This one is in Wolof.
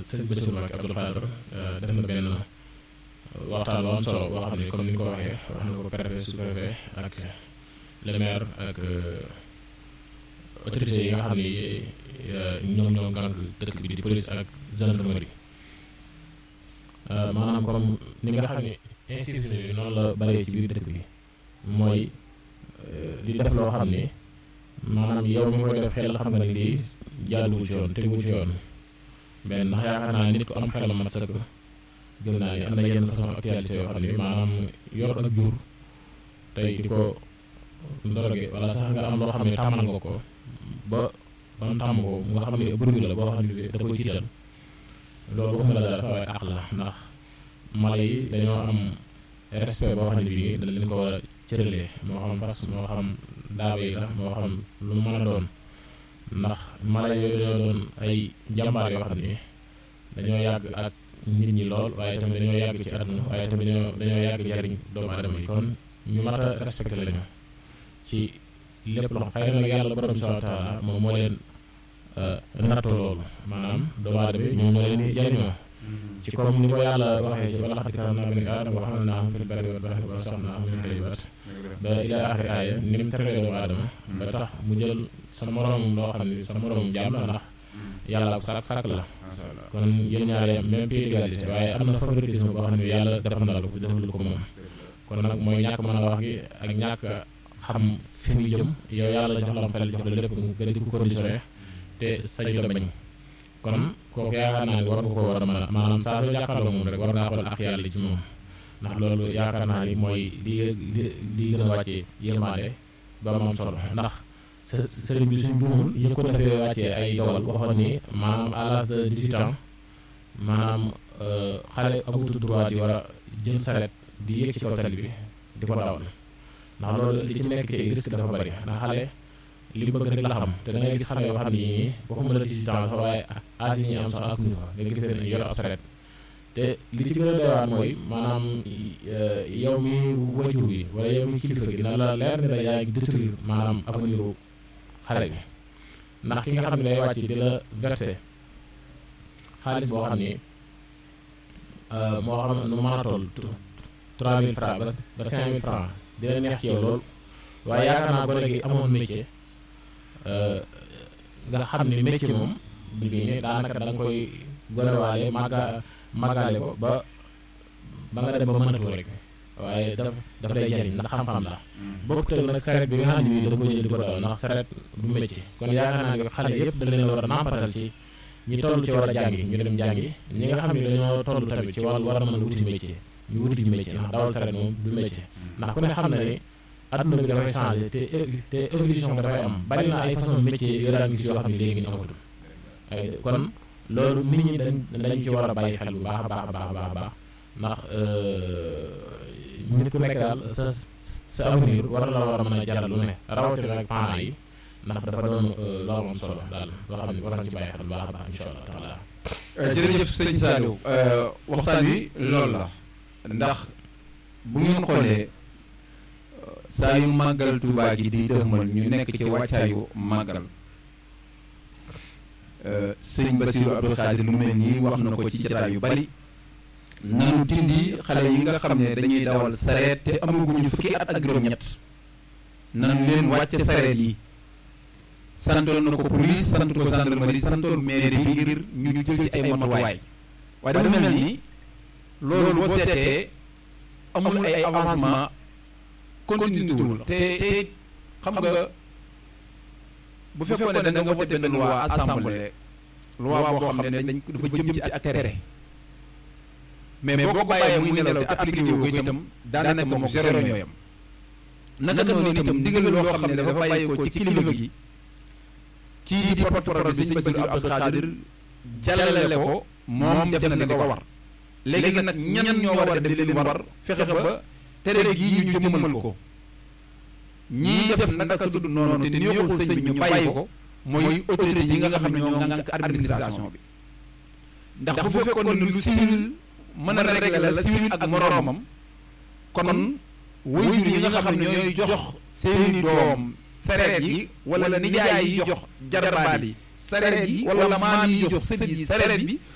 sëñ Bassirou Mbacké Abdoul Khadr def na benn waxtaan bu am solo boo xam ne comme ni ñu ko waxee wax na ko préfet sous-préfet ak le maire ak autorités yi nga xam ne ñoom ñoo gànk dëkk bi di police ak gendarmerie maanaam comme ni nga xam ne institution yi noonu la bëree ci biir dëkk bi mooy di def loo xam ne maanaam yow mi koy def xel xam nga ne lii jaaduwul ci yoon teguwul ci yoon benn ndax yaakaar naa nit ku am xel mat sëkk gëm naa ne am na yenn façon actualité yoo xam ne maanaam yor ak jur tey di ko ndoroge wala sax nga am loo xam ne tàmmal nga ko ba ba mu tàmm ko nga xam ne bruit la boo xam ne da koy tiital loolu waxuma la dara sa waaye àq la ndax mala yi dañoo am respect boo xam ne bii da leen ko war a cëralee moo xam fas moo xam daaba yi la moo xam lu mu mën a doon ndax mala yooyu dañoo doon ay jàmbaar yoo xam ne dañoo yàgg ak nit ñi lool waaye tamit dañoo yàgg ci àdduna waaye tamit dañoo dañoo yàgg jariñ doomu aadama yi kon ñu mat a respecté lañu ci lépp loo xëy na nag yàlla borom bi subhanahu wa taala moom moo leen nattu loolu maanaam doomu aadama bi ñoom ñoo leen di jariñoo ci comme ni ko yàlla waxee ci wala xad karamnaa banii aadama wa hamalnaahum fil barri wal bahri wa razaqnaahum min tayyibaat ba ilaa axiri aaya ni mu teree doomu aadama ba tax mu jël sa moroomum loo xam ne sa moroomum jaam la ndax yàlla ko sàkk sàkk la kon yéen ñaar yam même pied d'égalité waaye am na favoritisme boo xam ne yàlla defal na la ko defal ko moom kon nag mooy ñàkk mën a wax gi ak ñàkk xam fi muy jëm yow yàlla jox la xel jox la lépp nga di ko conditionné te sañ la bañ kon kooku yaakaar naa ni war nga ko war a mën a maanaam saa soo jàkkaarloo moom rek war ngaa xool ak yàlla ci moom ndax loolu yaakaar naa ni mooy li li li gën a wàccee yërmaande ba moom solo ndax sëriñ bi suñ buumul yëg ko defee wàccee ay dogal waxoon ni maanaam à l'âge de 18 ans maanaam xale amutu droit di war a jël saret di yéeg ci kaw tali bi di ko dawal ndax loolu li ci nekk ci risque dafa bari ndax xale li bëgg rek la xam te da ngay gis xale yoo xam ni waxuma la 18 ans sax waaye âge yi ñuy am sax ak ñu ko nga gis leen yor ab saret te li ci gën a doy waar mooy maanaam yow mi wajur bi wala yow mi kilifa gi na la leer ni la yaa ngi détruire maanaam avenir xale bi ndax ki nga xam ne day wàcc di la verser xaalis boo xam ni moo xam nu mën a toll 3000 francs ba 5000 francs dina neex ci yow lool waaye yaakaar naa gone gi amoon métier nga xam ni métier moom bii ni daanaka da nga koy gonewaale màgga màggaale ko ba ba nga dem ba mënatoo rek waaye daf daf lay jariñ ndax xam-xam la bokkut nag saret bi nga xam ne bii da ko jël di ko dawal ndax saret du métier kon yaakaar naa ne xale yëpp da leen war a nàmpatal ci ñi toll ci war a jàngi ñu dem jàngi ñi nga xam ne dañoo toll tamit ci wàll war a mën a wuti métier ñu wuti métier ndax dawal saret moom du métier ndax ku ne xam na ni adduna bi dafay changé te te évolution dafay am bari na ay façon métier yoo daan gis yoo xam ne léegi ni amatul kon loolu nit ñi dañ dañ ci war a bàyyi xel bu baax a baax a baax a baax ndax nit ku nekk daal sa sa avenir war la war a mën a jaral lu ne rawatina ak parents yi ndax dafa doon loo am solo daal loo xam ne war nañ ci bàyyi xel bu baax a baax incha allah taala jërëjëf sëñ Saliou waxtaan wi loolu la ndax bu ngeen xoolee saa yu màggal Tuubaa gi di dëxmal ñu nekk ci wàccaayu màggal sëñ Bassirou Abdou Khadir lu mel nii wax na ko ci jataay yu bari nanu dindi xale yi nga xam ne dañuy dawal sareet te amaguñu fukki at ak juróom-ñett nan leen wàcce sareet yi santoon na ko police sant ko gendarmerie santoon mairie bi ngir ñu jël ci ay matuwaay waaye dafa mel ni loolu boo seetee amul ay avancement continué wul te te xam nga bu fekkoon ne da nga voté benn loi assemblée loi boo xam ne dañ dafa jëm ci ak tere mais boo ko bàyyee muy nelaw te appliqué wu ko itam daanaka moom zéro ñooyam naka noonu itam ndigal loo xam ne dafa bàyyi ko ci kilifa gi kii di porte-parole bi sëñ Bassirou Abdou Khadir jàllale ko moom def na li ko war léegi nag ñan ñoo war a def li leen war fexe ba tere gii ñu jëmmal ko ñii def naka sa dund noonu te neexul sëñ bi ñu bàyyi ko mooy autorité yi nga xam ne ñoo ngànk administration bi ndax bu fekkoon ne lu civil mën a régler la civil ak moroomam kon waajur yi nga xam ne ñooy jox seeni doom sareet yi wala nijaay yi jox jarbaat yi sareet yi wala maam yi jox sët yi sareet bi